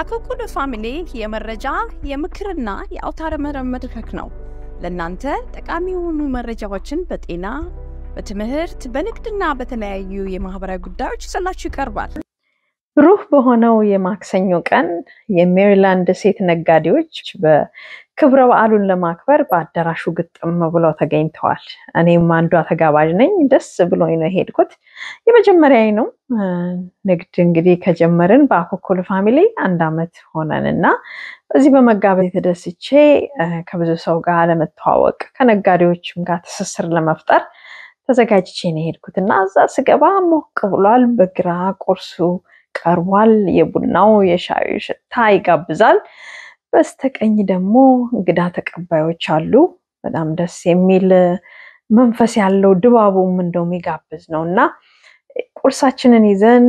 አኮኩሉ ፋሚሊ የመረጃ የምክርና የአውታረ መረብ መድረክ ነው። ለእናንተ ጠቃሚ የሆኑ መረጃዎችን በጤና፣ በትምህርት፣ በንግድና በተለያዩ የማህበራዊ ጉዳዮች ይዘላችሁ ይቀርባል። ብሩህ በሆነው የማክሰኞ ቀን የሜሪላንድ ሴት ነጋዴዎች በክብረ በዓሉን ለማክበር በአዳራሹ ግጥም ብለው ተገኝተዋል። እኔም አንዷ ተጋባዥ ነኝ። ደስ ብሎኝ ነው የሄድኩት። የመጀመሪያዊ ነው። ንግድ እንግዲህ ከጀመርን በአኮኩሉ ፋሚሊ አንድ ዓመት ሆነን እና በዚህ በመጋበዝ የተደስቼ ከብዙ ሰው ጋር ለመተዋወቅ ከነጋዴዎችም ጋር ትስስር ለመፍጠር ተዘጋጅቼ ነው የሄድኩት እና እዛ ስገባ ሞቅ ብሏል። በግራ ቁርሱ ቀርቧል። የቡናው የሻዩ ሽታ ይጋብዛል። በስተቀኝ ደግሞ እንግዳ ተቀባዮች አሉ። በጣም ደስ የሚል መንፈስ ያለው ድባቡም እንደው የሚጋብዝ ነው እና ቁርሳችንን ይዘን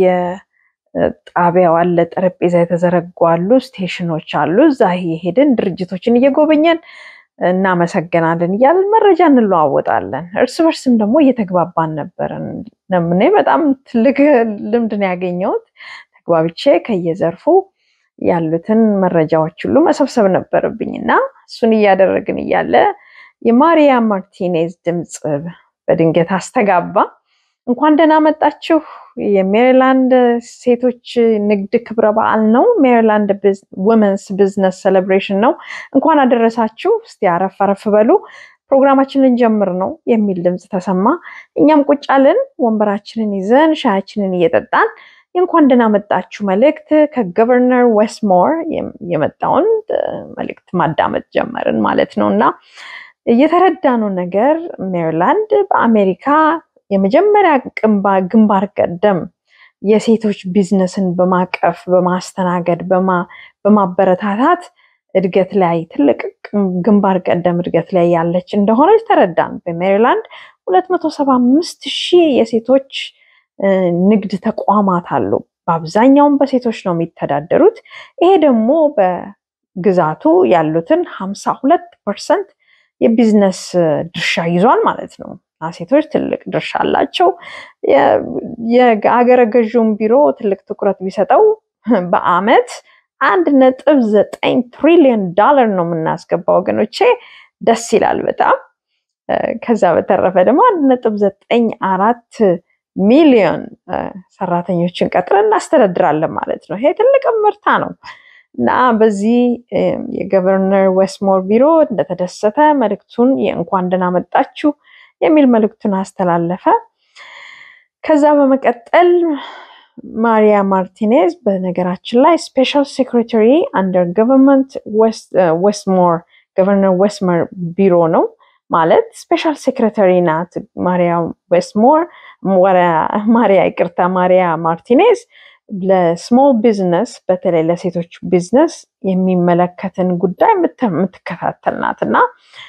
በየጣቢያው አለ ጠረጴዛ የተዘረጉ አሉ፣ ስቴሽኖች አሉ። እዛ የሄድን ድርጅቶችን እየጎበኘን እናመሰግናለን እያለን መረጃ እንለዋወጣለን። እርስ በርስም ደግሞ እየተግባባን ነበርን። እኔ በጣም ትልቅ ልምድን ያገኘሁት ተግባብቼ ከየዘርፉ ያሉትን መረጃዎች ሁሉ መሰብሰብ ነበረብኝ እና እሱን እያደረግን እያለ የማሪያ ማርቲኔዝ ድምፅ በድንገት አስተጋባ። እንኳን ደህና መጣችሁ፣ የሜሪላንድ ሴቶች ንግድ ክብረ በዓል ነው። ሜሪላንድ ውመንስ ቢዝነስ ሴሌብሬሽን ነው። እንኳን አደረሳችሁ። እስቲ አረፍ አረፍ በሉ፣ ፕሮግራማችንን ጀምር ነው የሚል ድምፅ ተሰማ። እኛም ቁጭ አልን፣ ወንበራችንን ይዘን ሻያችንን እየጠጣን የእንኳን ደህና መጣችሁ መልእክት ከገቨርነር ዌስትሞር የመጣውን መልእክት ማዳመጥ ጀመርን ማለት ነው እና የተረዳነው ነገር ሜሪላንድ በአሜሪካ የመጀመሪያ ግንባር ቀደም የሴቶች ቢዝነስን በማቀፍ በማስተናገድ በማበረታታት እድገት ላይ ትልቅ ግንባር ቀደም እድገት ላይ ያለች እንደሆነች ተረዳን። በሜሪላንድ 275 ሺህ የሴቶች ንግድ ተቋማት አሉ። በአብዛኛውም በሴቶች ነው የሚተዳደሩት። ይሄ ደግሞ በግዛቱ ያሉትን 52 ፐርሰንት የቢዝነስ ድርሻ ይዟል ማለት ነው። ሴቶች ትልቅ ድርሻ አላቸው። የአገረ ገዥውን ቢሮ ትልቅ ትኩረት ቢሰጠው በአመት አንድ ነጥብ ዘጠኝ ትሪሊዮን ዶላር ነው የምናስገባው ወገኖቼ፣ ደስ ይላል በጣም። ከዛ በተረፈ ደግሞ አንድ ነጥብ ዘጠኝ አራት ሚሊዮን ሰራተኞችን ቀጥረን እናስተዳድራለን ማለት ነው። ይሄ ትልቅ ምርታ ነው እና በዚህ የገቨርነር ዌስትሞር ቢሮ እንደተደሰተ መልእክቱን የእንኳን ደህና መጣችሁ የሚል መልእክቱን አስተላለፈ። ከዛ በመቀጠል ማሪያ ማርቲኔዝ በነገራችን ላይ ስፔሻል ሴክሬታሪ አንደር ገቨርንመንት ዌስትሞር ገቨርነር ዌስትሞር ቢሮ ነው ማለት ስፔሻል ሴክሬታሪ ናት። ማሪያ ዌስትሞር ማሪያ ይቅርታ፣ ማሪያ ማርቲኔዝ ለስሞል ቢዝነስ በተለይ ለሴቶች ቢዝነስ የሚመለከትን ጉዳይ የምትከታተል ናት እና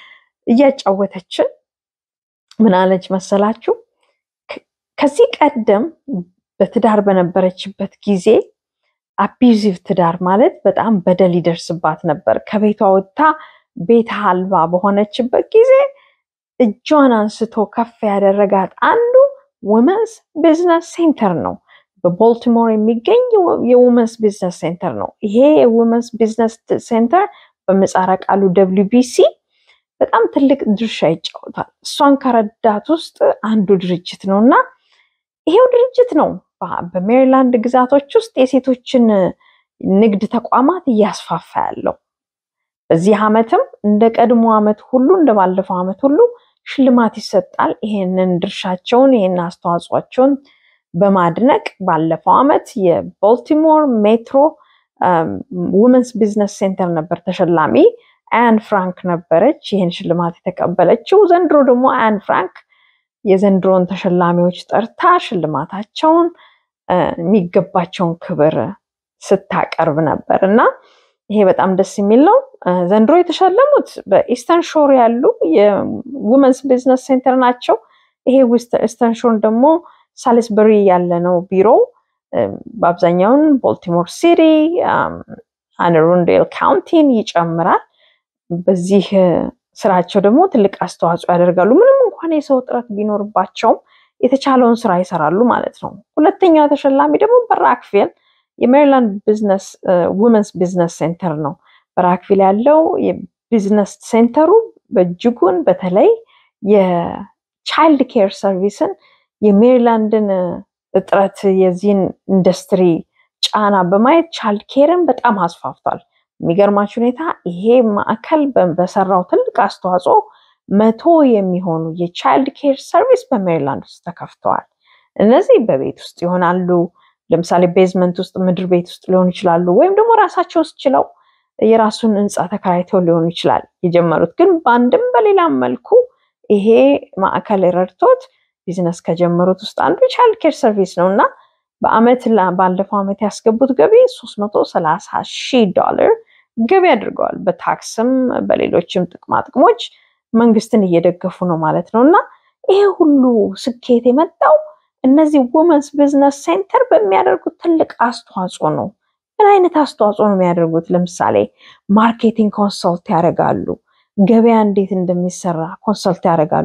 እያጫወተችን ምን አለች መሰላችሁ? ከዚህ ቀደም በትዳር በነበረችበት ጊዜ አቢዩዚቭ ትዳር ማለት በጣም በደል ይደርስባት ነበር። ከቤቷ ወጥታ ቤት አልባ በሆነችበት ጊዜ እጇን አንስቶ ከፍ ያደረጋት አንዱ ውመንስ ቢዝነስ ሴንተር ነው። በቦልቲሞር የሚገኝ የውመንስ ቢዝነስ ሴንተር ነው። ይሄ የውመንስ ቢዝነስ ሴንተር በምህጻረ ቃሉ ደብሊው ቢሲ በጣም ትልቅ ድርሻ ይጫወታል። እሷን ከረዳት ውስጥ አንዱ ድርጅት ነው እና ይሄው ድርጅት ነው በሜሪላንድ ግዛቶች ውስጥ የሴቶችን ንግድ ተቋማት እያስፋፋ ያለው። በዚህ ዓመትም እንደ ቀድሞ ዓመት ሁሉ እንደ ባለፈው ዓመት ሁሉ ሽልማት ይሰጣል። ይሄንን ድርሻቸውን ይሄን አስተዋጽኦቸውን በማድነቅ ባለፈው ዓመት የቦልቲሞር ሜትሮ ውመንስ ቢዝነስ ሴንተር ነበር ተሸላሚ። አን ፍራንክ ነበረች ይህን ሽልማት የተቀበለችው። ዘንድሮ ደግሞ አን ፍራንክ የዘንድሮን ተሸላሚዎች ጠርታ ሽልማታቸውን የሚገባቸውን ክብር ስታቀርብ ነበር እና ይሄ በጣም ደስ የሚል ነው። ዘንድሮ የተሸለሙት በኢስተርን ሾር ያሉ የውመንስ ቢዝነስ ሴንተር ናቸው። ይሄ ኢስተርን ሾር ደግሞ ሳሊስበሪ ያለ ነው ቢሮ። በአብዛኛውን ቦልቲሞር ሲቲ፣ አነሩንዴል ካውንቲን ይጨምራል። በዚህ ስራቸው ደግሞ ትልቅ አስተዋጽኦ ያደርጋሉ። ምንም እንኳን የሰው እጥረት ቢኖርባቸውም የተቻለውን ስራ ይሰራሉ ማለት ነው። ሁለተኛው ተሸላሚ ደግሞ በራክፌል የሜሪላንድ ቢዝነስ ውመንስ ቢዝነስ ሴንተር ነው። በራክቪል ያለው የቢዝነስ ሴንተሩ በእጅጉን በተለይ የቻይልድ ኬር ሰርቪስን የሜሪላንድን እጥረት የዚህን ኢንዱስትሪ ጫና በማየት ቻይልድ ኬርን በጣም አስፋፍቷል። የሚገርማችሁ ሁኔታ ይሄ ማዕከል በሰራው ትልቅ አስተዋጽኦ መቶ የሚሆኑ የቻይልድ ኬር ሰርቪስ በሜሪላንድ ውስጥ ተከፍተዋል። እነዚህ በቤት ውስጥ ይሆናሉ። ለምሳሌ ቤዝመንት ውስጥ ምድር ቤት ውስጥ ሊሆኑ ይችላሉ። ወይም ደግሞ ራሳቸው ውስጥ ችለው የራሱን ህንፃ ተከራይተው ሊሆኑ ይችላል የጀመሩት። ግን በአንድም በሌላም መልኩ ይሄ ማዕከል ረድቶት ቢዝነስ ከጀመሩት ውስጥ አንዱ ቻይልድ ኬር ሰርቪስ ነው እና በአመት ባለፈው ዓመት ያስገቡት ገቢ 330 ሺህ ዶላር ገቢ አድርገዋል። በታክስም በሌሎችም ጥቅማ ጥቅሞች መንግስትን እየደገፉ ነው ማለት ነው እና ይሄ ሁሉ ስኬት የመጣው እነዚህ ውመንስ ቢዝነስ ሴንተር በሚያደርጉት ትልቅ አስተዋጽኦ ነው። ምን አይነት አስተዋጽኦ ነው የሚያደርጉት? ለምሳሌ ማርኬቲንግ ኮንሰልት ያደርጋሉ። ገበያ እንዴት እንደሚሰራ ኮንሰልት ያደርጋሉ።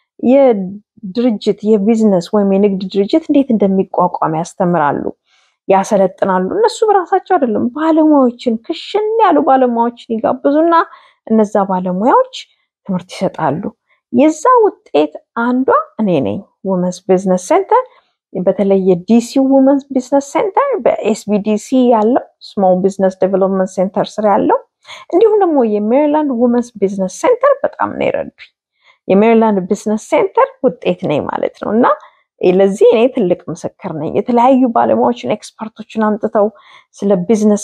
የድርጅት የቢዝነስ ወይም የንግድ ድርጅት እንዴት እንደሚቋቋም ያስተምራሉ፣ ያሰለጥናሉ። እነሱ በራሳቸው አይደለም ባለሙያዎችን ክሽን ያሉ ባለሙያዎችን ይጋብዙና እነዛ ባለሙያዎች ትምህርት ይሰጣሉ። የዛ ውጤት አንዷ እኔ ነኝ። ውመንስ ቢዝነስ ሴንተር በተለይ የዲሲ ውመንስ ቢዝነስ ሴንተር በኤስቢዲሲ ያለው ስሞል ቢዝነስ ዴቨሎፕመንት ሴንተር ስር ያለው እንዲሁም ደግሞ የሜሪላንድ ውመንስ ቢዝነስ ሴንተር በጣም ነው የረዱኝ። የሜሪላንድ ቢዝነስ ሴንተር ውጤት ነኝ ማለት ነው እና ለዚህ እኔ ትልቅ ምስክር ነኝ። የተለያዩ ባለሙያዎችን ኤክስፐርቶችን አምጥተው ስለ ቢዝነስ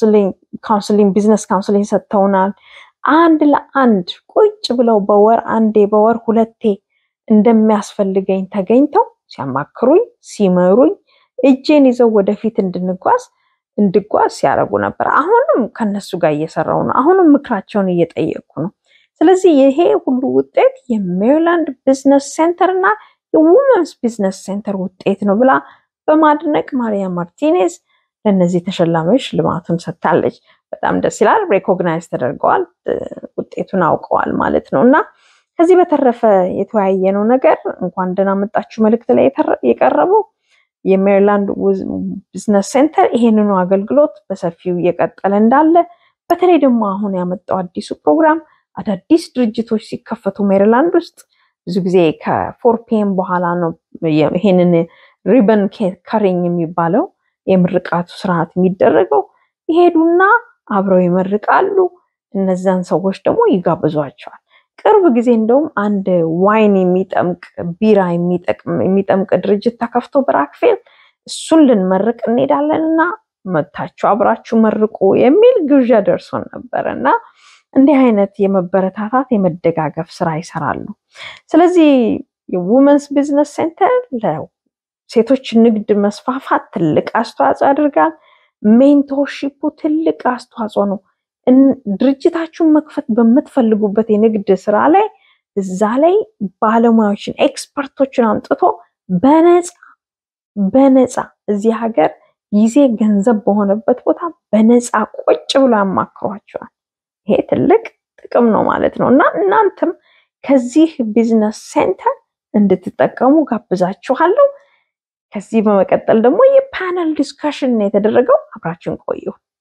ካውንስሊንግ ቢዝነስ ካውንስሊንግ ሰጥተውናል። አንድ ለአንድ ቁጭ ብለው በወር አንዴ በወር ሁለቴ እንደሚያስፈልገኝ ተገኝተው ሲያማክሩኝ ሲመሩኝ እጄን ይዘው ወደፊት እንድንጓዝ እንድጓዝ ሲያደርጉ ነበር። አሁንም ከነሱ ጋር እየሰራው ነው። አሁንም ምክራቸውን እየጠየቅኩ ነው። ስለዚህ ይሄ ሁሉ ውጤት የሜሪላንድ ቢዝነስ ሴንተር እና የውመንስ ቢዝነስ ሴንተር ውጤት ነው ብላ በማድነቅ ማሪያ ማርቲኔዝ ለእነዚህ ተሸላሚዎች ልማቱን ሰጥታለች። በጣም ደስ ይላል። ሬኮግናይዝ ተደርገዋል፣ ውጤቱን አውቀዋል ማለት ነው እና ከዚህ በተረፈ የተወያየነው ነገር እንኳን ደህና መጣችሁ መልእክት ላይ የቀረበው የሜሪላንድ ቢዝነስ ሴንተር ይሄንኑ አገልግሎት በሰፊው እየቀጠለ እንዳለ በተለይ ደግሞ አሁን ያመጣው አዲሱ ፕሮግራም አዳዲስ ድርጅቶች ሲከፈቱ ሜሪላንድ ውስጥ ብዙ ጊዜ ከፎር ፒኤም በኋላ ነው ይሄንን ሪበን ከሪኝ የሚባለው የምርቃቱ ስርዓት የሚደረገው። ይሄዱና አብረው ይመርቃሉ። እነዛን ሰዎች ደግሞ ይጋብዟቸዋል። ቅርብ ጊዜ እንደውም አንድ ዋይን የሚጠምቅ ቢራ የሚጠምቅ ድርጅት ተከፍቶ በራክፌል እሱን ልንመርቅ እንሄዳለን እና መታችሁ አብራችሁ መርቁ የሚል ግብዣ ደርሶን ነበር እና እንዲህ አይነት የመበረታታት የመደጋገፍ ስራ ይሰራሉ። ስለዚህ የውመንስ ቢዝነስ ሴንተር ለሴቶች ንግድ መስፋፋት ትልቅ አስተዋጽኦ ያደርጋል። ሜንቶርሺፑ ትልቅ አስተዋጽኦ ነው። ድርጅታችሁን መክፈት በምትፈልጉበት የንግድ ስራ ላይ እዛ ላይ ባለሙያዎችን ኤክስፐርቶችን አምጥቶ በነፃ በነፃ እዚህ ሀገር ጊዜ ገንዘብ በሆነበት ቦታ በነፃ ቁጭ ብሎ ያማክሯቸዋል። ይሄ ትልቅ ጥቅም ነው ማለት ነው እና እናንተም ከዚህ ቢዝነስ ሴንተር እንድትጠቀሙ ጋብዛችኋለሁ። ከዚህ በመቀጠል ደግሞ የፓነል ዲስካሽን የተደረገው አብራችን ቆዩ።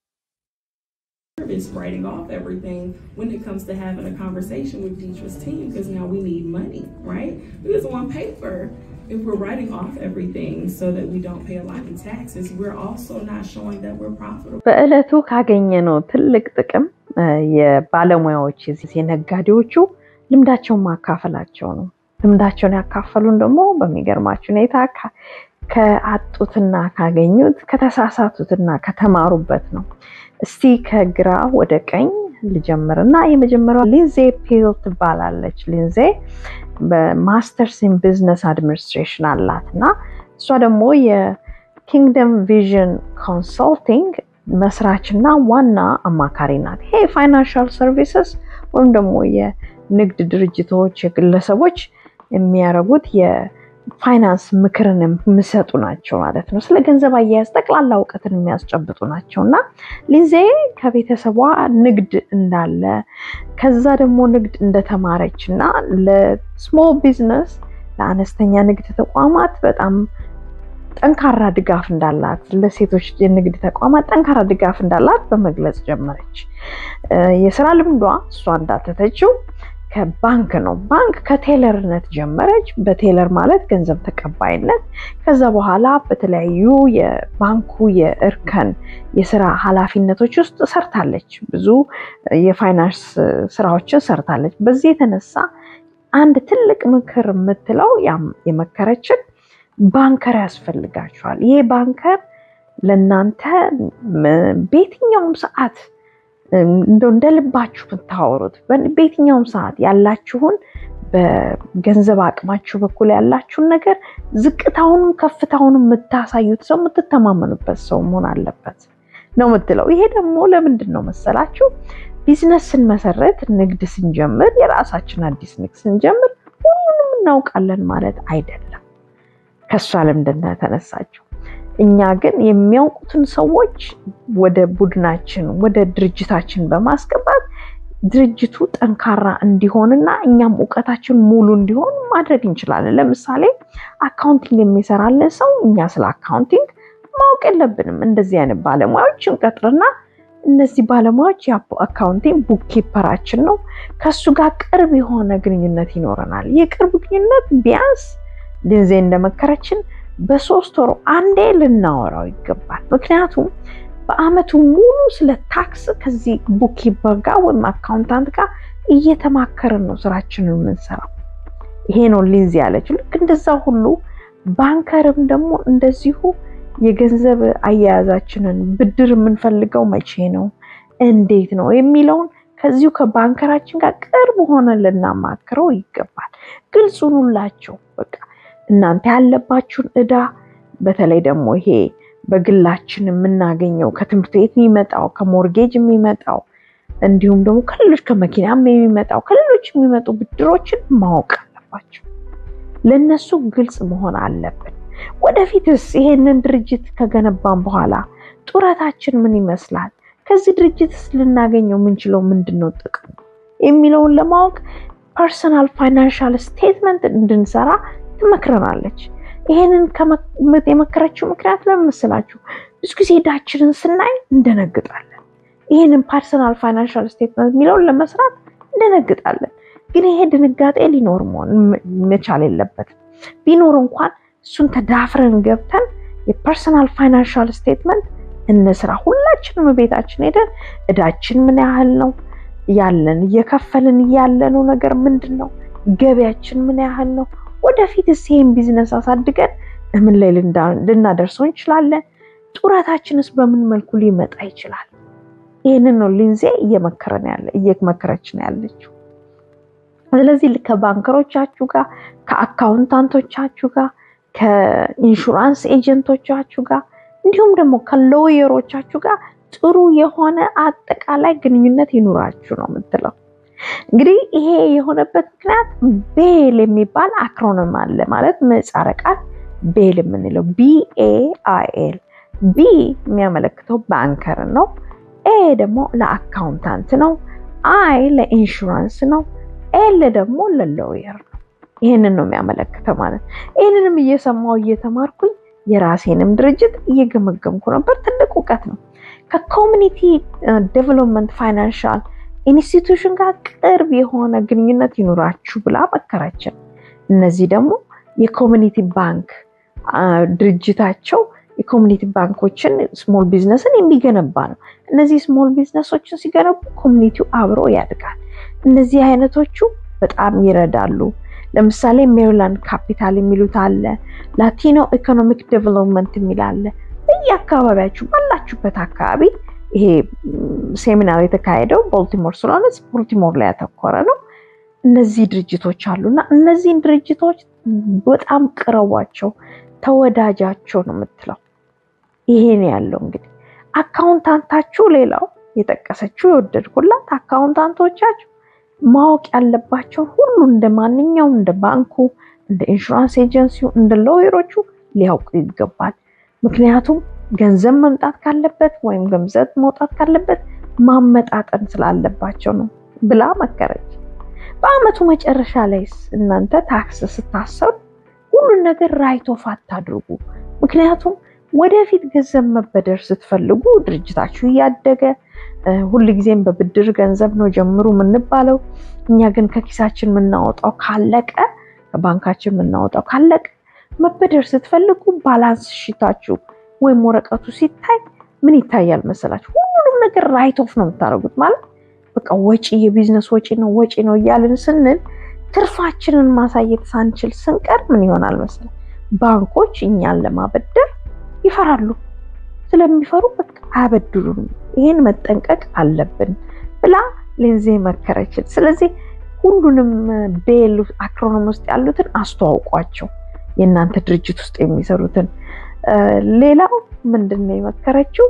It's writing off everything when it comes to having a conversation with Deetra's team because now we need money, right? We just want paper. If we're writing off everything so that we don't pay a lot in taxes, we're also not showing that we're profitable. በዕለቱ ካገኘነው ትልቅ ጥቅም የባለሙያዎች የነጋዴዎቹ ልምዳቸውን ማካፈላቸው ነው። ልምዳቸውን ያካፈሉን ደግሞ በሚገርማችሁ ሁኔታ ከአጡትና ካገኙት ከተሳሳቱትና ከተማሩበት ነው። እስቲ ከግራ ወደ ቀኝ ልጀምርና የመጀመሪያው ሊንዜ ፒል ትባላለች። ሊንዜ በማስተርስ ኢን ቢዝነስ አድሚኒስትሬሽን አላት እና እሷ ደግሞ የኪንግደም ቪዥን ኮንሰልቲንግ መስራችና ዋና አማካሪ ናት። ይሄ የፋይናንሻል ሰርቪስስ ወይም ደግሞ የንግድ ድርጅቶች የግለሰቦች የሚያደርጉት የፋይናንስ ምክርን የሚሰጡ ናቸው ማለት ነው። ስለ ገንዘብ አያያዝ ጠቅላላ እውቀትን የሚያስጨብጡ ናቸው እና ሊዜ ከቤተሰቧ ንግድ እንዳለ ከዛ ደግሞ ንግድ እንደተማረች እና ለስሞል ቢዝነስ ለአነስተኛ ንግድ ተቋማት በጣም ጠንካራ ድጋፍ እንዳላት ለሴቶች የንግድ ተቋማት ጠንካራ ድጋፍ እንዳላት በመግለጽ ጀመረች። የስራ ልምዷ እሷ እንዳተተችው ከባንክ ነው። ባንክ ከቴለርነት ጀመረች። በቴለር ማለት ገንዘብ ተቀባይነት። ከዛ በኋላ በተለያዩ የባንኩ የእርከን የስራ ኃላፊነቶች ውስጥ ሰርታለች። ብዙ የፋይናንስ ስራዎችን ሰርታለች። በዚህ የተነሳ አንድ ትልቅ ምክር የምትለው የመከረችን ባንከር ያስፈልጋችኋል። ይሄ ባንከር ለእናንተ በየትኛውም ሰዓት እንደው እንደ ልባችሁ ብታወሩት በየትኛውም ሰዓት ያላችሁን በገንዘብ አቅማችሁ በኩል ያላችሁን ነገር ዝቅታውንም ከፍታውንም የምታሳዩት ሰው የምትተማመኑበት ሰው መሆን አለበት ነው የምትለው። ይሄ ደግሞ ለምንድን ነው መሰላችሁ? ቢዝነስ ስንመሰረት ንግድ ስንጀምር የራሳችን አዲስ ንግድ ስንጀምር ሁሉንም እናውቃለን ማለት አይደለም። ከእሷ ልምድ እንደተነሳችው እኛ ግን የሚያውቁትን ሰዎች ወደ ቡድናችን ወደ ድርጅታችን በማስገባት ድርጅቱ ጠንካራ እንዲሆንና እኛም እውቀታችን ሙሉ እንዲሆን ማድረግ እንችላለን። ለምሳሌ አካውንቲንግ የሚሰራልን ሰው እኛ ስለ አካውንቲንግ ማወቅ የለብንም። እንደዚህ አይነት ባለሙያዎች እንቀጥርና እነዚህ ባለሙያዎች የአካውንቲንግ ቡክ ኪፐራችን ነው። ከሱ ጋር ቅርብ የሆነ ግንኙነት ይኖረናል። የቅርብ ግንኙነት ቢያንስ ጊዜ እንደመከረችን በሶስት ወሩ አንዴ ልናወራው ይገባል። ምክንያቱም በአመቱ ሙሉ ስለ ታክስ ከዚህ ቡክኪፐር ጋር ወይም አካውንታንት ጋር እየተማከርን ነው ስራችንን የምንሰራው። ይሄ ነው ሊንዚ ያለችው። ልክ እንደዛ ሁሉ ባንከርም ደግሞ እንደዚሁ የገንዘብ አያያዛችንን ብድር የምንፈልገው መቼ ነው፣ እንዴት ነው የሚለውን ከዚሁ ከባንከራችን ጋር ቅርብ ሆነን ልናማክረው ይገባል። ግልጽ ሁኑላቸው በቃ እናንተ ያለባችሁን እዳ በተለይ ደግሞ ይሄ በግላችን የምናገኘው ከትምህርት ቤት የሚመጣው ከሞርጌጅ የሚመጣው እንዲሁም ደግሞ ከሌሎች ከመኪናም የሚመጣው ከሌሎች የሚመጡ ብድሮችን ማወቅ አለባቸው። ለእነሱ ግልጽ መሆን አለብን። ወደፊትስ ይሄንን ድርጅት ከገነባን በኋላ ጡረታችን ምን ይመስላል፣ ከዚህ ድርጅትስ ልናገኘው የምንችለው ምንድን ነው ጥቅሙ የሚለውን ለማወቅ ፐርሰናል ፋይናንሻል ስቴትመንት እንድንሰራ ትመክረናለች። ይሄንን የመከረችው ምክንያት ለምን መሰላችሁ? ብዙ ጊዜ ዕዳችንን ስናይ እንደነግጣለን። ይህንን ፐርሰናል ፋይናንሻል ስቴትመንት የሚለውን ለመስራት እንደነግጣለን። ግን ይሄ ድንጋጤ ሊኖር መሆን መቻል የለበትም። ቢኖር እንኳን እሱን ተዳፍረን ገብተን የፐርሰናል ፋይናንሻል ስቴትመንት እንስራ። ሁላችንም ቤታችን ሄደን ዕዳችን ምን ያህል ነው ያለን፣ እየከፈልን ያለነው ነገር ምንድን ነው፣ ገቢያችን ምን ያህል ነው ወደፊትስ ይህን ቢዝነስ አሳድገን ምን ላይ ልናደርሰው እንችላለን? ጡረታችንስ በምን መልኩ ሊመጣ ይችላል? ይህንን ነው ሊንዜ እየመከረን ያለ እየመከረችን ያለችው። ስለዚህ ከባንከሮቻችሁ ጋር፣ ከአካውንታንቶቻችሁ ጋር፣ ከኢንሹራንስ ኤጀንቶቻችሁ ጋር እንዲሁም ደግሞ ከሎየሮቻችሁ ጋር ጥሩ የሆነ አጠቃላይ ግንኙነት ይኑራችሁ ነው የምትለው። እንግዲህ ይሄ የሆነበት ምክንያት ቤል የሚባል አክሮኒም አለ። ማለት ምህጻረ ቃል ቤል የምንለው ቢኤአይኤል ቢ የሚያመለክተው ባንከር ነው። ኤ ደግሞ ለአካውንታንት ነው። አይ ለኢንሹራንስ ነው። ኤል ደግሞ ለሎየር ነው። ይህንን ነው የሚያመለክተው ማለት ይህንንም እየሰማው እየተማርኩኝ የራሴንም ድርጅት እየገመገምኩ ነበር። ትልቅ እውቀት ነው። ከኮሚኒቲ ዴቨሎፕመንት ፋይናንሻል ኢንስቲቱሽን ጋር ቅርብ የሆነ ግንኙነት ይኑራችሁ ብላ መከረችን። እነዚህ ደግሞ የኮሚኒቲ ባንክ ድርጅታቸው የኮሚኒቲ ባንኮችን ስሞል ቢዝነስን የሚገነባ ነው። እነዚህ ስሞል ቢዝነሶችን ሲገነቡ ኮሚኒቲው አብሮ ያድጋል። እነዚህ አይነቶቹ በጣም ይረዳሉ። ለምሳሌ ሜሪላንድ ካፒታል የሚሉት አለ፣ ላቲኖ ኢኮኖሚክ ዴቨሎፕመንት የሚል አለ። በየአካባቢያችሁ ባላችሁበት አካባቢ ይሄ ሴሚናር የተካሄደው ቦልቲሞር ስለሆነ ቦልቲሞር ላይ ያተኮረ ነው። እነዚህ ድርጅቶች አሉና እነዚህን ድርጅቶች በጣም ቅረቧቸው፣ ተወዳጃቸው ነው የምትለው። ይሄን ያለው እንግዲህ አካውንታንታችሁ፣ ሌላው የጠቀሰችው የወደድኩላት አካውንታንቶቻችሁ ማወቅ ያለባቸውን ሁሉ እንደ ማንኛውም እንደ ባንኩ፣ እንደ ኢንሹራንስ ኤጀንሲው፣ እንደ ሎየሮቹ ሊያውቁ ይገባል። ምክንያቱም ገንዘብ መምጣት ካለበት ወይም ገንዘብ መውጣት ካለበት ማመጣጠን ስላለባቸው ነው ብላ መከረች። በአመቱ መጨረሻ ላይ እናንተ ታክስ ስታሰሩ ሁሉን ነገር ራይት ኦፍ አታድርጉ። ምክንያቱም ወደፊት ገንዘብ መበደር ስትፈልጉ ድርጅታችሁ እያደገ ሁልጊዜም በብድር ገንዘብ ነው ጀምሩ የምንባለው። እኛ ግን ከኪሳችን የምናወጣው ካለቀ ከባንካችን የምናወጣው ካለቀ መበደር ስትፈልጉ ባላንስ ሽታችሁ ወይም ወረቀቱ ሲታይ ምን ይታያል መሰላችሁ? ሁሉንም ነገር ራይት ኦፍ ነው የምታደርጉት። ማለት በቃ ወጪ የቢዝነስ ወጪ ነው ወጪ ነው እያልን ስንል ትርፋችንን ማሳየት ሳንችል ስንቀር ምን ይሆናል መሰለ ባንኮች እኛን ለማበደር ይፈራሉ። ስለሚፈሩ በቃ አያበድሩንም። ይሄን መጠንቀቅ አለብን ብላ ሌንዜ መከረችን። ስለዚህ ሁሉንም ቤል አክሮኖም ውስጥ ያሉትን አስተዋውቋቸው፣ የእናንተ ድርጅት ውስጥ የሚሰሩትን። ሌላው ምንድን ነው የመከረችው?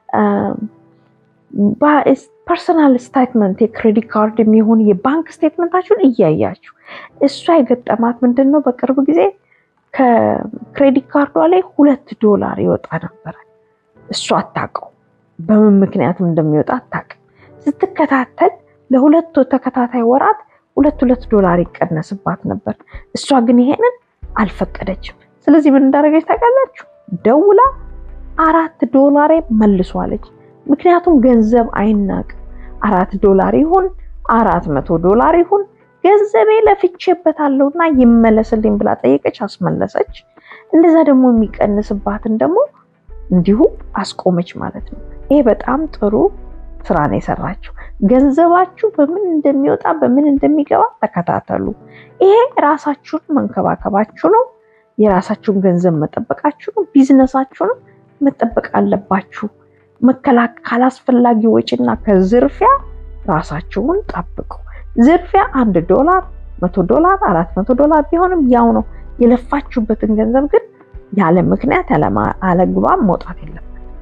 ፐርሰናል ስቴትመንት የክሬዲት ካርድ የሚሆን የባንክ ስቴትመንታችሁን እያያችሁ እሷ የገጠማት ምንድን ነው በቅርብ ጊዜ ከክሬዲት ካርዷ ላይ ሁለት ዶላር ይወጣ ነበረ። እሱ አታውቀው በምን ምክንያትም እንደሚወጣ አታውቅም። ስትከታተል ለሁለቱ ተከታታይ ወራት ሁለት ሁለት ዶላር ይቀነስባት ነበር። እሷ ግን ይሄንን አልፈቀደችም። ስለዚህ ምን እንዳደረገች ታውቃላችሁ? ደውላ አራት ዶላሬ መልሷለች። ምክንያቱም ገንዘብ አይናቅም። አራት ዶላር ይሁን አራት መቶ ዶላር ይሁን ገንዘቤ ለፍቼበታለሁና ይመለስልኝ ብላ ጠየቀች፣ አስመለሰች። እንደዛ ደግሞ የሚቀንስባትን ደግሞ እንዲሁ አስቆመች ማለት ነው። ይሄ በጣም ጥሩ ስራ ነው የሰራችው። ገንዘባችሁ በምን እንደሚወጣ በምን እንደሚገባ ተከታተሉ። ይሄ ራሳችሁን መንከባከባችሁ ነው። የራሳችሁን ገንዘብ መጠበቃችሁ ነው። ቢዝነሳችሁንም መጠበቅ አለባችሁ። መከላከል ካላስፈላጊ ወጪና ከዝርፊያ ራሳችሁን ጠብቁ። ዝርፊያ አንድ ዶላር፣ መቶ ዶላር፣ አራት መቶ ዶላር ቢሆንም ያው ነው። የለፋችሁበትን ገንዘብ ግን ያለ ምክንያት ያለግባብ መውጣት የለም።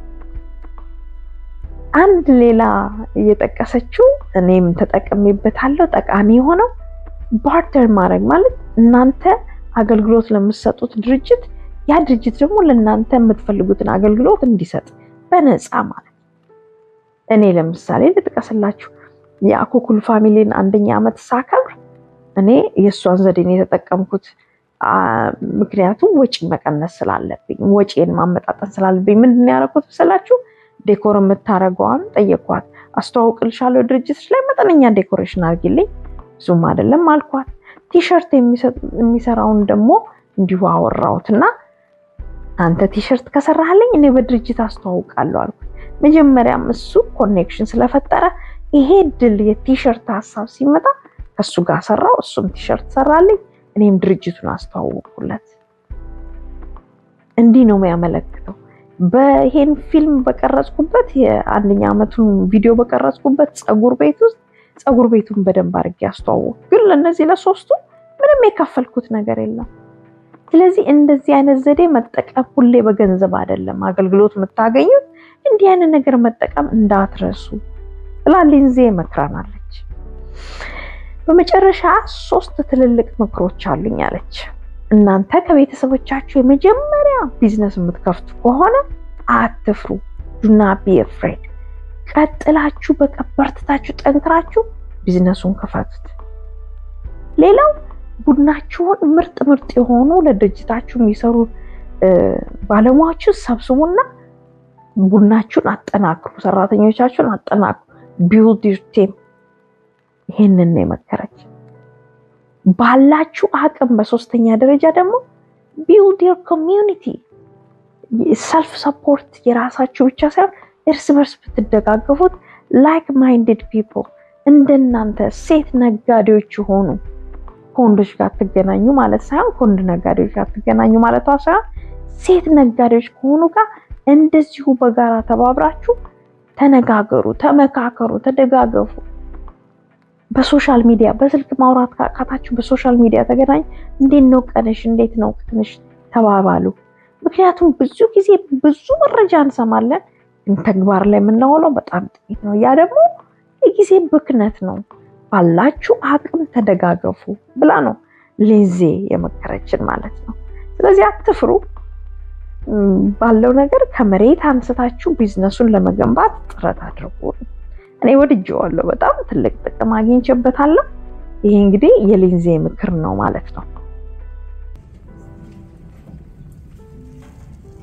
አንድ ሌላ እየጠቀሰችው እኔም ተጠቅሜበታለሁ ጠቃሚ የሆነው ባርተር ማድረግ ማለት እናንተ አገልግሎት ለምትሰጡት ድርጅት ያ ድርጅት ደግሞ ለእናንተ የምትፈልጉትን አገልግሎት እንዲሰጥ በነፃ ማለት እኔ ለምሳሌ ልጥቀስላችሁ የአኮኩል ፋሚሊን አንደኛ ዓመት ሳከብር እኔ የእሷን ዘዴን የተጠቀምኩት ምክንያቱም ወጪ መቀነስ ስላለብኝ ወጪን ማመጣጠን ስላለብኝ ምንድን ያደረኩት መሰላችሁ? ዴኮር የምታደርገዋን ጠየኳት። አስተዋውቅልሻለሁ ድርጅቶች ላይ መጠነኛ ዴኮሬሽን አድርጊልኝ፣ ብዙም አይደለም አልኳት። ቲሸርት የሚሰራውን ደግሞ እንዲሁ አወራሁት እና አንተ ቲሸርት ከሰራህልኝ እኔ በድርጅት አስተዋውቃለሁ አልኩት። መጀመሪያም እሱ ኮኔክሽን ስለፈጠረ ይሄ ድል የቲሸርት ሀሳብ ሲመጣ ከእሱ ጋር ሰራው፣ እሱም ቲሸርት ሰራልኝ፣ እኔም ድርጅቱን አስተዋወቅኩለት። እንዲህ ነው የሚያመለክተው። በይሄን ፊልም በቀረጽኩበት የአንደኛ ዓመቱን ቪዲዮ በቀረጽኩበት ፀጉር ቤት ውስጥ ፀጉር ቤቱን በደንብ አድርጌ አስተዋወቅኩ። ግን ለእነዚህ ለሶስቱ ምንም የከፈልኩት ነገር የለም። ስለዚህ እንደዚህ አይነት ዘዴ መጠቀም ሁሌ በገንዘብ አይደለም አገልግሎት የምታገኙት። እንዲህ አይነት ነገር መጠቀም እንዳትረሱ ብላ ሊንዜ መክራናለች። በመጨረሻ ሶስት ትልልቅ ምክሮች አሉኝ አለች። እናንተ ከቤተሰቦቻችሁ የመጀመሪያ ቢዝነስ የምትከፍቱ ከሆነ አትፍሩ። ዱና ቢ ፍሬድ። ቀጥላችሁ በቃ በርትታችሁ ጠንክራችሁ ቢዝነሱን ክፈቱት። ሌላው ቡድናችሁን ምርጥ ምርጥ የሆኑ ለድርጅታችሁ የሚሰሩ ባለሙያዎችን ሰብስቡና ቡድናችሁን አጠናክሩ፣ ሰራተኞቻችሁን አጠናክሩ። ቢውልድ ዩር ቲም። ይሄንን ነው የመከረች። ባላችሁ አቅም በሶስተኛ ደረጃ ደግሞ ቢውልድ ዩር ኮሚዩኒቲ። ሰልፍ ሰፖርት የራሳችሁ ብቻ ሳይሆን እርስ በርስ ብትደጋገፉት ላይክ ማይንድድ ፒፕል እንደናንተ ሴት ነጋዴዎች የሆኑ ከወንዶች ጋር ትገናኙ ማለት ሳይሆን ከወንድ ነጋዴዎች ጋር ትገናኙ ማለቷ ሳይሆን ሴት ነጋዴዎች ከሆኑ ጋር እንደዚሁ በጋራ ተባብራችሁ ተነጋገሩ፣ ተመካከሩ፣ ተደጋገፉ። በሶሻል ሚዲያ በስልክ ማውራት ካቃታችሁ በሶሻል ሚዲያ ተገናኙ። እንዴት ነው ቀንሽ? እንዴት ነው ቀንሽ? ተባባሉ። ምክንያቱም ብዙ ጊዜ ብዙ መረጃ እንሰማለን፣ ግን ተግባር ላይ የምናውለው በጣም ጥቂት ነው። ያ ደግሞ የጊዜ ብክነት ነው። ባላችሁ አቅም ተደጋገፉ ብላ ነው ሌዜ የመከረችን ማለት ነው። ስለዚህ አትፍሩ። ባለው ነገር ከመሬት አንስታችሁ ቢዝነሱን ለመገንባት ጥረት አድርጉ። እኔ ወድጄዋለሁ። በጣም ትልቅ ጥቅም አግኝቼበታለሁ። ይሄ እንግዲህ የሊንዜ ምክር ነው ማለት ነው።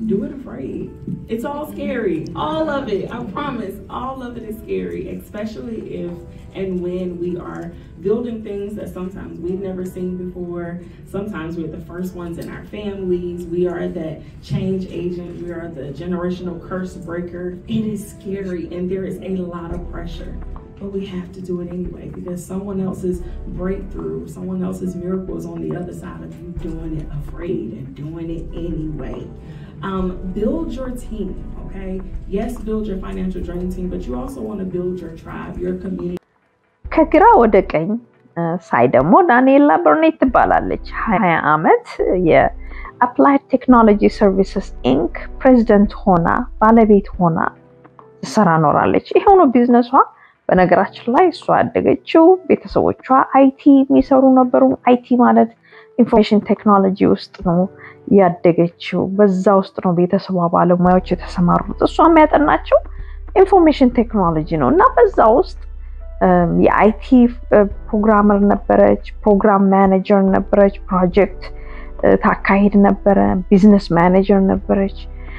do it afraid. It's all scary. All of it. I promise. All of it is scary, especially if and when we are building things that sometimes we've never seen before. Sometimes we're the first ones in our families. We are that change agent. We are the generational curse breaker. It is scary and there is a lot of pressure. But we have to do it anyway because someone else's breakthrough, someone else's miracle is on the other side of you doing it afraid and doing it anyway. Um, build your team, okay? Yes, build your financial dream team, but you also want to build your tribe, your community. ከግራ ወደ ቀኝ ሳይ ደግሞ ዳንኤላ በርኔት ትባላለች። ሀያ ዓመት የአፕላይድ ቴክኖሎጂ ሰርቪስስ ኢንክ ፕሬዚደንት ሆና ባለቤት ሆና ትሰራ ኖራለች። ይሄው ነው ቢዝነሷ። በነገራችን ላይ እሷ ያደገችው ቤተሰቦቿ አይቲ የሚሰሩ ነበሩ። አይቲ ማለት ኢንፎርሜሽን ቴክኖሎጂ ውስጥ ነው ያደገችው። በዛ ውስጥ ነው ቤተሰቧ ባለሙያዎች የተሰማሩት። እሷ የሚያጠናቸው ኢንፎርሜሽን ቴክኖሎጂ ነው እና በዛ ውስጥ የአይቲ ፕሮግራመር ነበረች፣ ፕሮግራም ማኔጀር ነበረች፣ ፕሮጀክት ታካሂድ ነበረ፣ ቢዝነስ ማኔጀር ነበረች።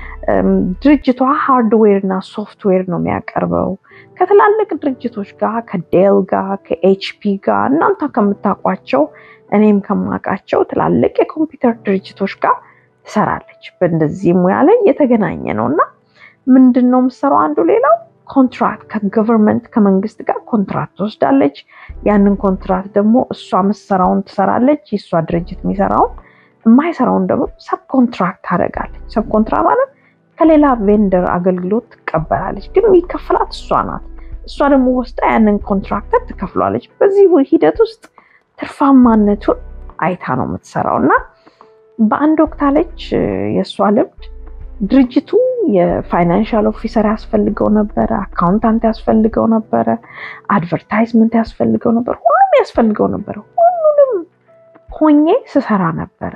ድርጅቷ ሃርድዌር እና ሶፍትዌር ነው የሚያቀርበው ከትላልቅ ድርጅቶች ጋር ከዴል ጋር ከኤችፒ ጋር እናንተ ከምታውቋቸው እኔም ከማውቃቸው ትላልቅ የኮምፒውተር ድርጅቶች ጋር ትሰራለች። በእንደዚህ ሙያ ላይ የተገናኘ ነው እና ምንድን ነው የምትሰራው? አንዱ ሌላው ኮንትራክት ከገቨርንመንት ከመንግስት ጋር ኮንትራክት ትወስዳለች። ያንን ኮንትራክት ደግሞ እሷ የምትሰራውን ትሰራለች፣ የእሷ ድርጅት የሚሰራውን የማይሰራውን ደግሞ ሰብ ኮንትራክት ታደርጋለች። ሰብ ኮንትራክት ማለት ከሌላ ቬንደር አገልግሎት ትቀበላለች፣ ግን የሚከፍላት እሷ ናት። እሷ ደግሞ ወስዳ ያንን ኮንትራክተር ትከፍሏለች። በዚህ ሂደት ውስጥ ትርፋማነቱን አይታ ነው የምትሰራው እና በአንድ ወቅት አለች የእሷ ልምድ ድርጅቱ የፋይናንሻል ኦፊሰር ያስፈልገው ነበረ፣ አካውንታንት ያስፈልገው ነበረ፣ አድቨርታይዝመንት ያስፈልገው ነበር፣ ሁሉም ያስፈልገው ነበረ። ሁሉንም ሆኜ ስሰራ ነበረ።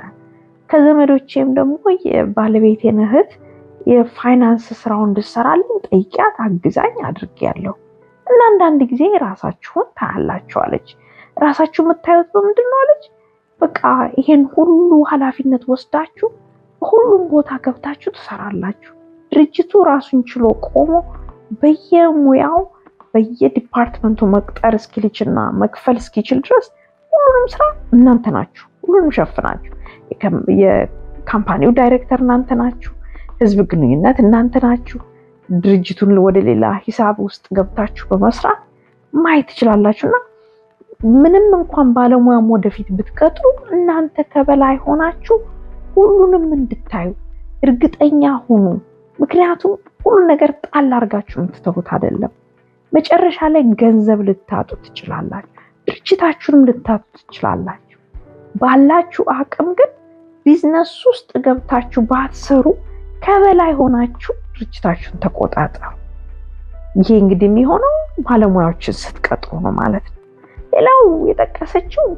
ከዘመዶቼም ደግሞ የባለቤቴን እህት የፋይናንስ ስራውን እንድሰራልኝ ጠይቂያት አግዛኝ አድርጌያለሁ እና አንዳንድ ጊዜ ራሳችሁን ታያላችሁ አለች። ራሳችሁ የምታዩት በምንድን ነው አለች። በቃ ይሄን ሁሉ ኃላፊነት ወስዳችሁ በሁሉም ቦታ ገብታችሁ ትሰራላችሁ። ድርጅቱ ራሱን ችሎ ቆሞ በየሙያው በየዲፓርትመንቱ መቅጠር እስኪልችና መክፈል እስኪችል ድረስ ሁሉንም ስራ እናንተ ናችሁ። ሁሉንም ሸፍናችሁ የካምፓኒው ዳይሬክተር እናንተ ናችሁ። ህዝብ ግንኙነት እናንተ ናችሁ። ድርጅቱን ወደ ሌላ ሂሳብ ውስጥ ገብታችሁ በመስራት ማየት ትችላላችሁ እና ምንም እንኳን ባለሙያም ወደፊት ብትቀጥሩ እናንተ ከበላይ ሆናችሁ ሁሉንም እንድታዩ እርግጠኛ ሁኑ። ምክንያቱም ሁሉ ነገር ጣል አድርጋችሁ የምትተዉት አይደለም። መጨረሻ ላይ ገንዘብ ልታጡ ትችላላችሁ፣ ድርጅታችሁንም ልታጡ ትችላላችሁ። ባላችሁ አቅም ግን ቢዝነስ ውስጥ ገብታችሁ ባትሰሩ ከበላይ ሆናችሁ ድርጅታችሁን ተቆጣጠሩ። ይሄ እንግዲህ የሚሆነው ባለሙያዎችን ስትቀጥሩ ነው ማለት ነው። ሌላው የጠቀሰችው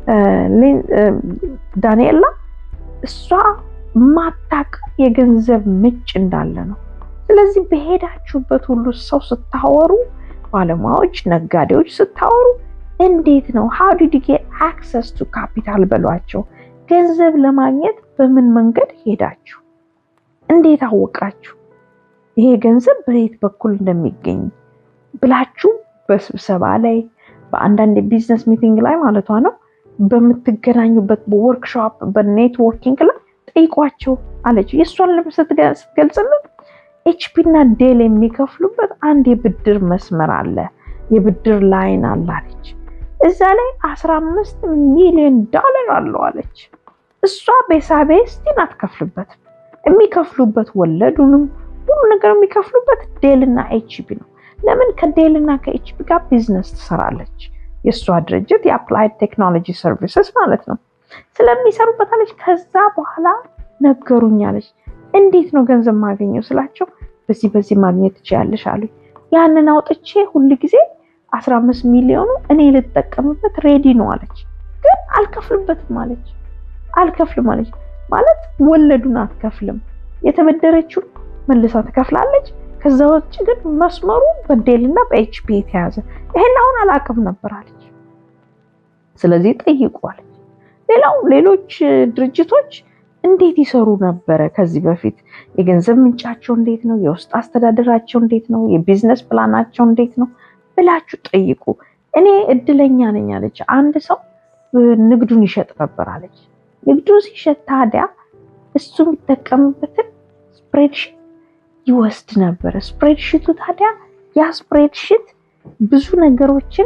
ዳንኤላ እሷ ማታውቀው የገንዘብ ምንጭ እንዳለ ነው። ስለዚህ በሄዳችሁበት ሁሉ ሰው ስታወሩ፣ ባለሙያዎች፣ ነጋዴዎች ስታወሩ እንዴት ነው ሃው ዲድ ዩ ጌት አክሰስ ቱ ካፒታል በሏቸው። ገንዘብ ለማግኘት በምን መንገድ ሄዳችሁ? እንዴት አወቃችሁ? ይሄ ገንዘብ በየት በኩል እንደሚገኝ ብላችሁ በስብሰባ ላይ በአንዳንድ የቢዝነስ ሚቲንግ ላይ ማለቷ ነው በምትገናኙበት በወርክሾፕ በኔትወርኪንግ ላይ ጠይቋቸው አለች። የእሷን ልብ ስትገልጽልን ኤችፒ እና ዴል የሚከፍሉበት አንድ የብድር መስመር አለ፣ የብድር ላይን አለ አለች። እዛ ላይ አስራ አምስት ሚሊዮን ዶላር አለው አለች። እሷ ቤሳቤ ስቲን አትከፍልበትም። የሚከፍሉበት ወለዱንም ሁሉ ነገር የሚከፍሉበት ዴል እና ኤችፒ ነው። ለምን ከዴል እና ከኤችፒ ጋር ቢዝነስ ትሰራለች። የእሷ ድርጅት የአፕላይድ ቴክኖሎጂ ሰርቪስስ ማለት ነው። ስለሚሰሩበት አለች። ከዛ በኋላ ነገሩኝ አለች። እንዴት ነው ገንዘብ ማገኘው ስላቸው፣ በዚህ በዚህ ማግኘት ትችያለሽ አሉኝ። ያንን አውጥቼ ሁል ጊዜ አስራ አምስት ሚሊዮኑ እኔ ልጠቀምበት ሬዲ ነው አለች። ግን አልከፍልበትም አለች። አልከፍልም አለች ማለት ወለዱን አትከፍልም። የተበደረችው መልሳ ትከፍላለች። ከዛ ውጭ ግን መስመሩ በዴል እና በኤችፒ የተያዘ ይሄን አሁን አላቅም ነበር አለች። ስለዚህ ጠይቁ አለች። ሌላው ሌሎች ድርጅቶች እንዴት ይሰሩ ነበረ ከዚህ በፊት? የገንዘብ ምንጫቸው እንዴት ነው? የውስጥ አስተዳደራቸው እንዴት ነው? የቢዝነስ ፕላናቸው እንዴት ነው ብላችሁ ጠይቁ። እኔ እድለኛ ነኝ አለች። አንድ ሰው ንግዱን ይሸጥ ነበር አለች። ንግዱን ሲሸጥ ታዲያ እሱ የሚጠቀምበትን ስፕሬድሽት ይወስድ ነበር። ስፕሬድሽቱ ታዲያ ያ ስፕሬድሽት ብዙ ነገሮችን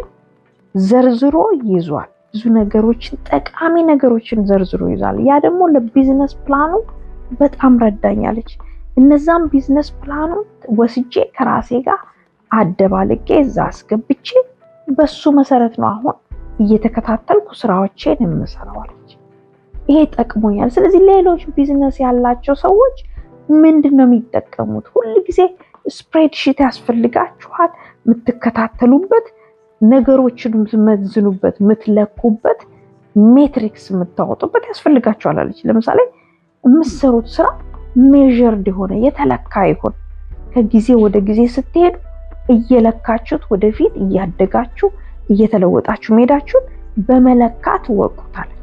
ዘርዝሮ ይዟል። ብዙ ነገሮችን ጠቃሚ ነገሮችን ዘርዝሮ ይዟል። ያ ደግሞ ለቢዝነስ ፕላኑ በጣም ረዳኛለች። እነዛም ቢዝነስ ፕላኑን ወስጄ ከራሴ ጋር አደባልቄ እዛ አስገብቼ በሱ መሰረት ነው አሁን እየተከታተልኩ ስራዎቼን የምሰራዋለች። ይሄ ጠቅሞኛል። ስለዚህ ሌሎች ቢዝነስ ያላቸው ሰዎች ምንድን ነው የሚጠቀሙት? ሁል ጊዜ ስፕሬድሺት ያስፈልጋችኋል። የምትከታተሉበት፣ ነገሮችን የምትመዝኑበት፣ የምትለኩበት፣ ሜትሪክስ የምታወጡበት ያስፈልጋችኋል አለች። ለምሳሌ የምትሰሩት ስራ ሜዥርድ የሆነ የተለካ ይሆን። ከጊዜ ወደ ጊዜ ስትሄዱ እየለካችሁት ወደፊት እያደጋችሁ እየተለወጣችሁ መሄዳችሁን በመለካት ወቁታለች።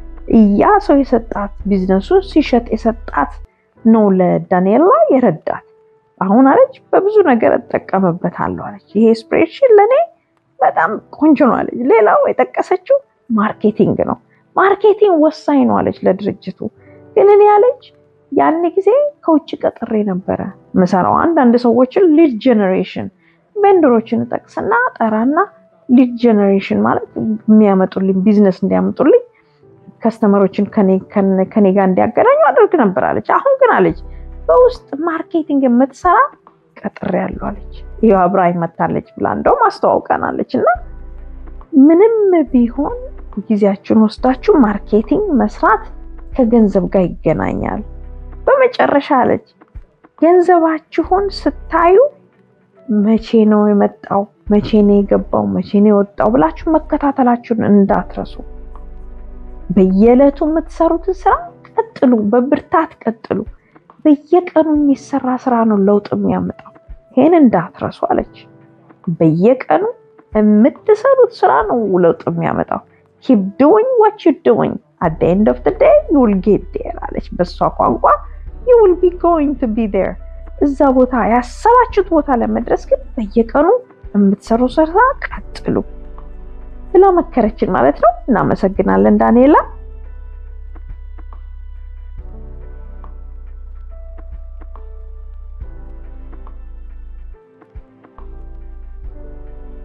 ያ ሰው የሰጣት ቢዝነሱ ሲሸጥ የሰጣት ነው ለዳንኤላ የረዳት። አሁን አለች በብዙ ነገር እጠቀምበታለሁ አለች። ይሄ ስፕሬድሺት ለእኔ በጣም ቆንጆ ነው አለች። ሌላው የጠቀሰችው ማርኬቲንግ ነው። ማርኬቲንግ ወሳኝ ነው አለች ለድርጅቱ። ግን እኔ አለች ያን ጊዜ ከውጭ ቀጥሬ ነበረ ምሰራው። አንዳንድ ሰዎችን ሊድ ጀኔሬሽን ቬንደሮችን ጠቅስና ጠራና ሊድ ጀኔሬሽን ማለት የሚያመጡልኝ ቢዝነስ እንዲያመጡልኝ ከስተመሮችን ከኔ ጋር እንዲያገናኙ አድርግ ነበር አለች። አሁን ግን አለች በውስጥ ማርኬቲንግ የምትሰራ ቀጥሬ ያለው አለች። ይኸው አብራኝ መታለች ብላ እንደውም አስተዋውቀናለች። እና ምንም ቢሆን ጊዜያችሁን ወስዳችሁ ማርኬቲንግ መስራት ከገንዘብ ጋር ይገናኛል። በመጨረሻ አለች ገንዘባችሁን ስታዩ መቼ ነው የመጣው፣ መቼ ነው የገባው፣ መቼ ነው የወጣው ብላችሁ መከታተላችሁን እንዳትረሱ። በየዕለቱ የምትሰሩትን ስራ ቀጥሉ፣ በብርታት ቀጥሉ። በየቀኑ የሚሰራ ስራ ነው ለውጥ የሚያመጣው። ይሄን እንዳትረሱ አለች። በየቀኑ የምትሰሩት ስራ ነው ለውጥ የሚያመጣው። ኪፕ ዱዊንግ ዋት ዩ ዱዊንግ አት ዘ ኤንድ ኦፍ ዘ ዴይ ዩ ዊል ጌት ዴር አለች። በሷ ቋንቋ ዩ ዊል ቢ ጎይንግ ቱ ቢ ዴር። እዛ ቦታ ያሰባችሁት ቦታ ለመድረስ ግን በየቀኑ የምትሰሩ ስራ ቀጥሉ ብላ መከረችን ማለት ነው። እናመሰግናለን ዳንኤላ።